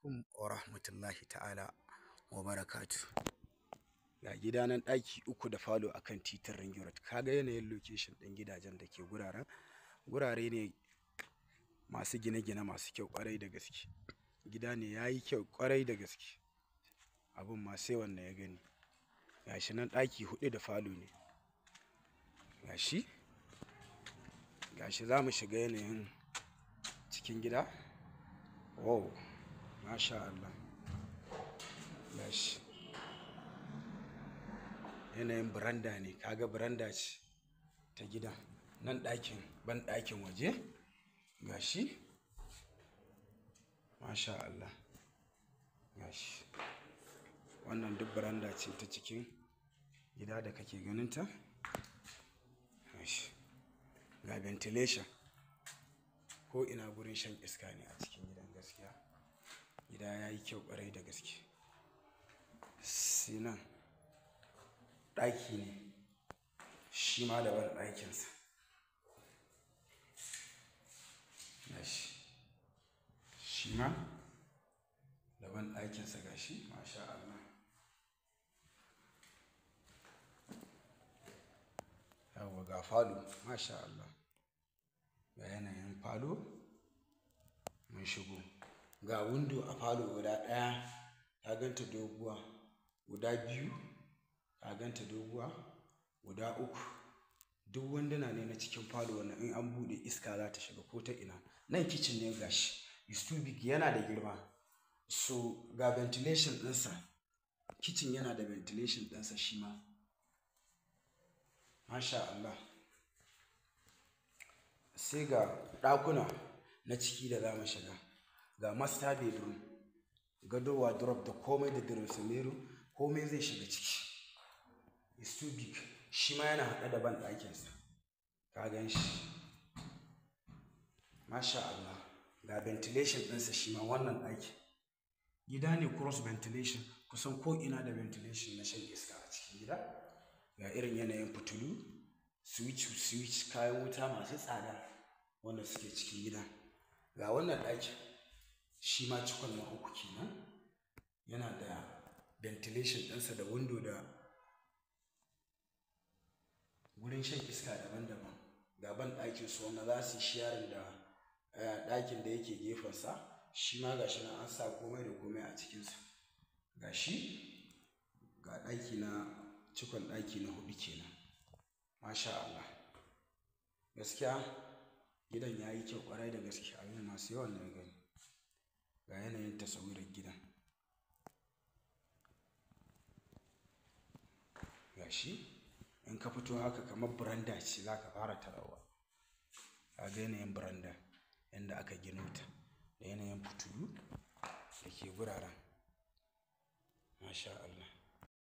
alaikum wa rahmatullahi ta'ala wa barakatu. Ga gida nan ɗaki uku da falo akan titin Ring Road. Kaga yanayin location ɗin gidajen da ke guraren. Gurare ne masu gine-gine masu kyau ƙwarai da gaske. Gida ne ya yi kyau ƙwarai da gaske. Abin ma sai wanda ya gani. Gashi nan ɗaki huɗu da falo ne. Gashi. Gashi za mu shiga yanayin cikin gida. Wow. Masha Allah. Gashi. Yanayin biranda ne. Kaga biranda ce ta gidan. Nan ɗakin ban ɗakin waje. Gashi. Masha Allah. Gashi. Wannan duk biranda ce ta cikin gida da kake ganinta. Gashi. Ga ventilation. Ko ina gurin shan iska ne a cikin gidan gaskiya. Gida ya yi kyau ƙwarai da gaske. Sinan ɗaki ne. Shi ma da ban ɗakinsa. Gashi. Shi ma da ban ɗakinsa gashi. Masha Allah. Yawwa ga falo. Masha Allah. Ga yanayin falo. Mun shigo. Ga window a falo guda ɗaya. Ka ganta doguwa. Guda biyu. Ka ganta doguwa. Guda uku. Duk wanduna ne na cikin falo wannan in an buɗe iska za ta shiga ko ta ina. Nan kitchen ne gashi. Is too big yana da girma. So ga ventilation ɗinsa. Kitchen yana da ventilation ɗinsa shi ma. Masha Allah. Sai ga ɗakuna na ciki da za mu shiga. Ga master bedroom. Gado wardrobe da komai da dressing mirror. Komai zai shiga ciki. Is too big. Shi ma yana haɗe da ban ɗakinsa. Ka gan shi. Masha Allah. Ga ventilation ɗinsa shi ma wannan ɗaki. Gida ne cross ventilation. Kusan ko ina da ventilation na shan iska a cikin gida. Ga irin yanayin fitilu. Switch switch kayan wuta masu tsada wanda suke cikin gida. Ga wannan ɗakin. Shi ma cikon na uku kenan. Yana da ventilation ɗinsa da window da wurin shan iska daban-daban. Ga ban ɗakin su wanda za su yi sharing da ɗakin da yake gefensa. Shi ma gashi nan an sa komai da komai a cikinsa. Gashi. Ga ɗaki na cikon ɗaki na huɗu kenan. Masha Allah. Gaskiya gidan ya yi kyau ƙwarai da gaske. Abin ma sai wanda ya gani. Ga yanayin tasawirar gidan. Gashi. In ka fito haka kamar biranda ce za ka fara tarawa. Ka ga yanayin biranda yanda aka gino ta da yanayin fitilu da ke guraren. Masha Allah.